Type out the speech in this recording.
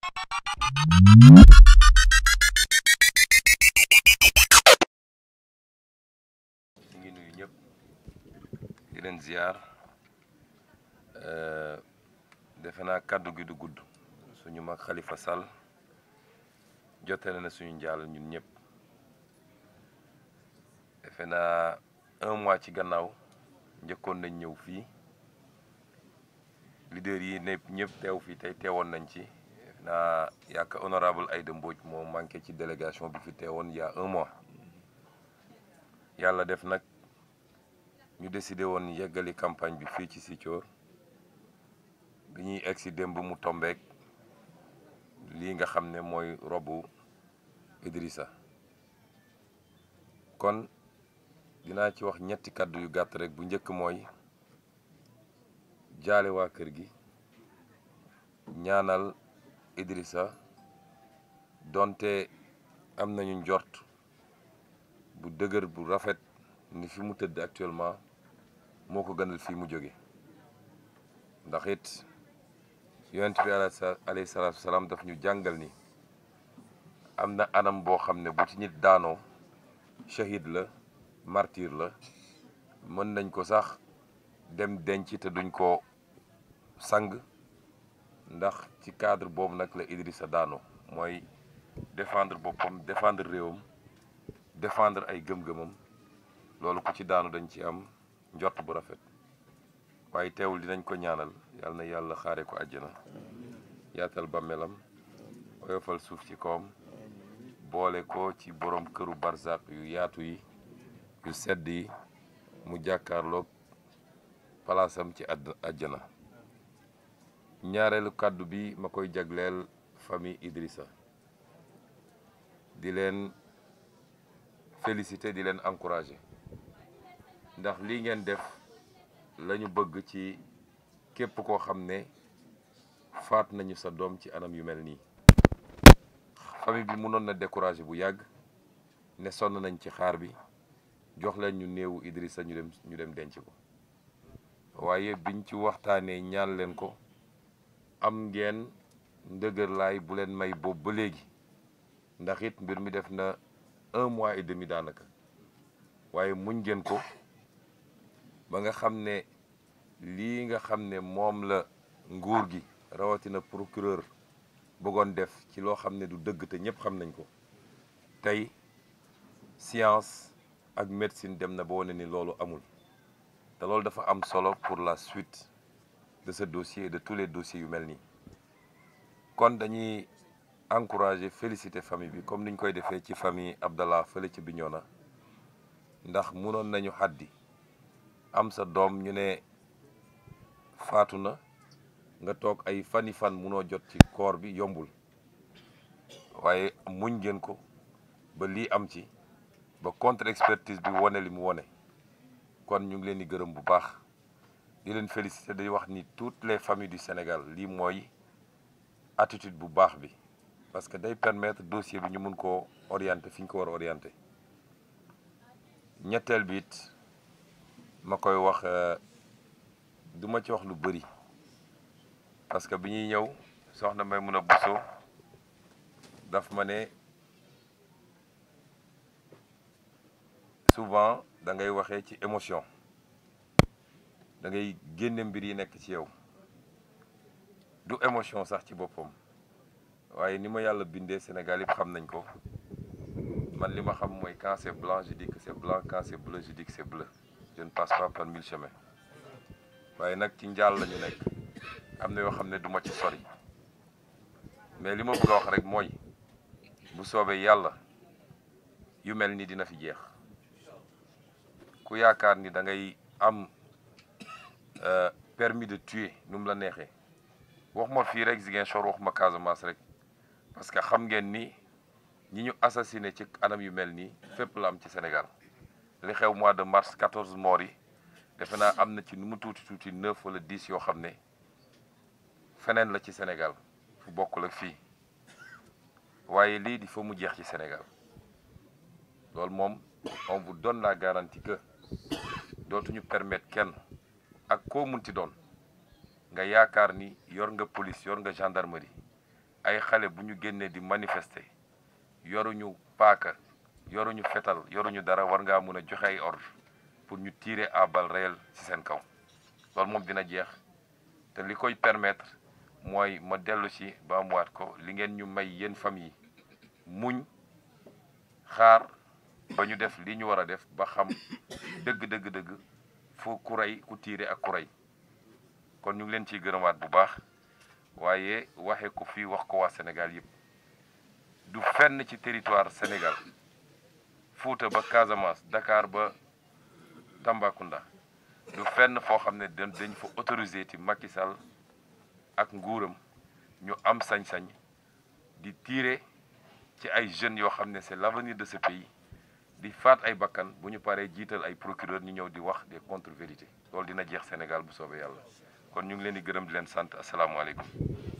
ñu ngi nuyu ñëpp di leen ziar defe naa kàddu gi du gudd suñu mag Khalifa Sall jotale na suñu njaal ñun ñëpp defe naa un mois ci gannaaw njëkkoon nañ ñëw fii leader yi ne ñëpp teew fii tey teewoon nañ ci defe naa yaakaar honorable Aïda Mbodj moo manqué ci délégation bi fi teewoon il y a un mois yàlla def nag ñu décidé woon yeggali campagne bi fii ci Sicoor bi ñuy egg si démb mu tombeek lii nga xam ne mooy robu Idrissa kon dinaa ci wax ñetti kàddu yu gàtt rek bu njëkk mooy jaale waa kër gi ñaanal Idrissa donte am nañu njort bu dëgër bu rafet ni fi mu tëdd actuellement moo ko gënal fii mu jóge ndax it yonent bi alayhi salaatu salaam daf ñu jàngal ni am na anam boo xam ne bu ci nit daanoo shahid la martyr la mën nañ ko sax dem denc te duñ ko sang ndax ci cadre boobu nag la Idrissa daanoo mooy défendre boppam défendre réewam défendre ay gëm-gëmam loolu ku ci daanu dañ ci am njort bu rafet waaye teewul dinañ ko ñaanal yàlla na yàlla xaare ko àjjana yaatal bàmmeelam oyofal suuf ci kawam boole ko ci borom këru barzak yu yaatu yi yu sedd yi mu jàkkaarloog palaasam ci àdd àjjana ñaareelu kàddu bi ma koy jagleel famille Idrissa di leen félicité di leen encouragé ndax lii ngeen def la ñu bëgg ci képp koo xam ne faat nañu sa doom ci anam yu mel nii famille bi mënoon na découragé bu yàgg ne sonn nañ ci xaar bi jox leen ñu néewu Idrissa ñu dem ñu dem denc ko waaye biñ ci waxtaanee ñaan leen ko am ngeen ndëgër laay bu leen may boobu ba léegi ndax it mbir mi def na un mois et demi daanaka waaye muñ ngeen ko ba nga xam ne lii nga xam ne moom la nguur gi rawatina procureur bëggoon def ci loo xam ne du dëgg te ñëpp xam nañ ko tey science ak médecine dem na ba wane ni loolu amul te loolu dafa am solo pour la suite de ce dossier et de tous les dossiers yu mel nii kon dañuy encourager féliciter famille bi comme niñ koy defee ci famille Abdallah fële ci Bignona ndax munoon nañu xaddi am sa doom ñu ne faatu na nga toog ay fani fan munoo jot ci koor bi yombul waaye muñ ngeen ko ba lii am ci ba contre expertise bi wone li mu wone kon ñu ngi leen di gërëm bu baax di leen féliciter day wax ni toutes les familles du Sénégal lii mooy attitude bu baax bi parce que day permettre dossier bi ñu mun koo orienter fi ñu ko war a orienter ñetteel bi it ma koy wax du ma ci wax lu bëri parce que bi ñuy ñëw soxna may mun a buso daf ma ne souvent da ngay waxee ci émotion da ngay génne mbir yi nekk ci yow du émotion sax ci boppam waaye ni ma yàlla bindee Sénégal yëpp xam nañ ko man li ma xam mooy quand c'est blanc je dis que c'est blanc quand c'est bleu je dis que c'est bleu je ne passe pas par mille chemins waaye nag ci njaal la ñu nekk am na yoo xam ne du ma ci sori mais li ma bëgg a wax rek mooy bu soobee yàlla yu mel ni dina fi jeex ku yaakaar ni da ngay am permis de tuer nu mu la neexee wax ma fii rek Ziguinchor wax ma Casamance rek parce que xam ngeen ni ñi ñu assassiné ci anam yu mel nii fépp la am ci Sénégal li xew mois de mars 14 morts yi defe naa am na ci nu mu tuuti tuuti neuf wala dix yoo xam ne feneen la ci Sénégal fu bokkul ak fii waaye lii di fa mu jeex ci Sénégal loolu moom on vous donne la garantie que dootuñu permettre kenn ak koo munti doon nga yaakaar ni yor nga police yor nga gendarmerie ay xale bu ñu génnee di manifester yoruñu paaka yoruñu fetal yoruñu dara war ngaa mun a joxe ay ordre pour ñu tirer à balles réelles ci seen kaw loolu moom dina jeex te li koy permettre mooy ma dellu ci ba mu waat ko li ngeen ñu may yéen famille muñ xaar ba ñu def li ñu war a def ba xam dëgg dëgg dëgg fu ku rey ku tiire ak ku rey kon ñu ngi leen ciy gërëmaat bu baax waaye waxe ko fii wax ko waa Sénégal yëpp du fenn ci territoire Sénégal Fuuta ba Casamance Dakar ba Tambacounda du fenn foo xam ne dañ fa autorisé ci Macky Sall ak nguuram ñu am sañ-sañ di tiire ci ay jeunes yoo xam ne c'est l'avenir de ce pays di faat ay bakkan bu ñu paree jiital ay procureur ñu ñëw di wax des contre-vérités loolu dina jeex Sénégal bu soobee yàlla kon ñu ngi leen di gërëm di leen sant asalaamaaleykum